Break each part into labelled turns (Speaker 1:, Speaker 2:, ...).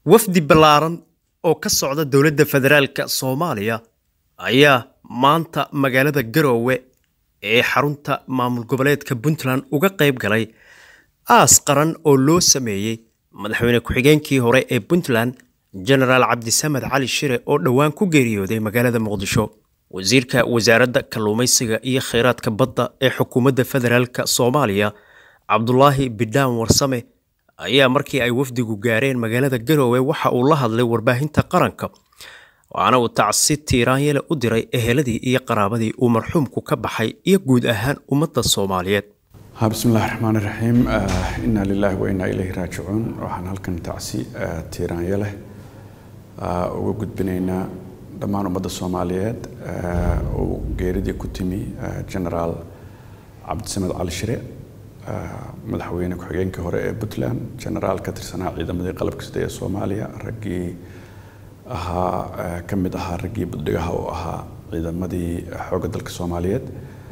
Speaker 1: wafdi ballaaran oo ka socda dowladda federaalka soomaaliya ayaa maanta magaalada garoowe ee xarunta maamul goboleedka puntland uga qayb galay aas qaran oo loo sameeyey madaxweyne ku-xigeenkii hore ee puntland genaraal cabdisamed cali shire oo dhowaan ku geeriyooday magaalada muqdisho wasiirka wasaaradda kalluumaysiga iyo kheyraadka badda ee xukuumadda federaalka soomaaliya cabdulaahi bidhaan warsame ayaa markii ay wafdigu gaareen magaalada garoowe waxa uu la hadlay warbaahinta qaranka waxaana uu tacsi tiiraanyele u diray eheladii iyo qaraabadii uu marxuumku ka baxay iyo guud ahaan ummadda soomaaliyeed
Speaker 2: bismillahi raxmaan iraxiim inaa lilaahi wa inaa ilayhi raajicuun waxaan halkan tacsi tiiraanya leh uga gudbinaynaa dhammaan ummadda soomaaliyeed uu geeridii ku timi genaraal cabdisamed cali shire madaxweyne ku-xigeenkii hore ee puntland genaraal ka tirsanaa ciidamadii qalabka sida ee soomaaliya raggii ahaa ka mid ahaa raggii buddhigaha oo ahaa ciidamadii xoogga dalka soomaaliyeed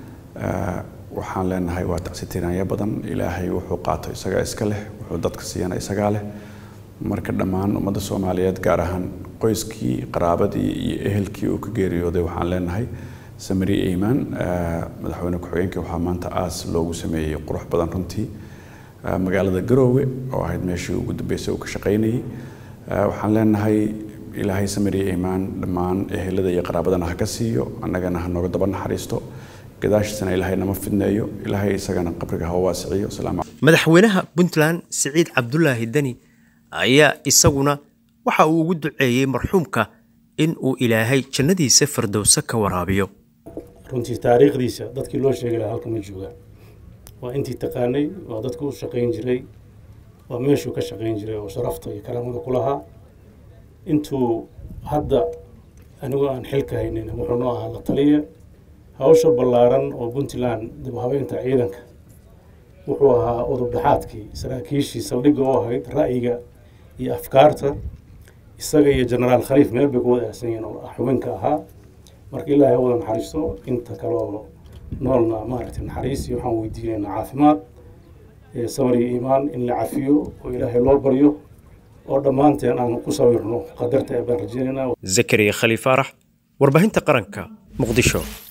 Speaker 2: waxaan leenahay waa tacsi tiraanya badan ilaahay wuxuu qaato isagaa iska leh wuxuu dadka siiyana isagaa leh marka dhammaan ummadda soomaaliyeed gaar ahaan qoyskii qaraabadii iyo ehelkii uu ka geeriyooday waxaan leenahay samari iimaan madaxweyne ku-xigeenkii waxaa maanta aas loogu sameeyey qurux badan runtii magaalada garoowe oo ahayd meeshii ugu dambeysay uu ka shaqaynayey waxaan leenahay ilaahay samari iimaan dhammaan ehelada iyo qaraabadana ha ka siiyo annagana ha nooga daba naxariisto gadaashiisana ilaahay nama fidneeyo ilaahay isagana qabriga ha waasiciyo
Speaker 1: madaxweynaha puntland siciid cabdulaahi deni ayaa isaguna waxa uu ugu duceeyey marxuumka in uu ilaahay jannadiisa fardowse ka waraabiyo
Speaker 3: runtii taariikhdiisa dadkii loo sheegi lahaa halka ma joogaan waa intii taqaanay waa dadku u shaqayn jiray waa meeshuu ka shaqayn jiray oo sharafta iyo karaamada ku lahaa intuu hadda anigoo aan xilka haynin wuxuu noo ahaa la taliya hawsha ballaaran oo puntland dib habeynta ciidanka wuxuu ahaa udubdhaxaadkii saraakiishii saldhigga oo ahayd ra'yiga iyo afkaarta isaga iyo genaraal khaliif meel bay ku wada aasan yihiin oo xubinka ahaa marka ilaahay wada naxariisto inta kale oo noolna maaragtay naxariis iyo waxaan weydiinaynaa caafimaad samar iyo iimaan in la cafiyo oo ilaahay loo baryo oo dhammaanteen aan ku sawirno qadarta ee baan rajeynaynaa
Speaker 1: zakariya khaliif faarax warbaahinta qaranka muqdisho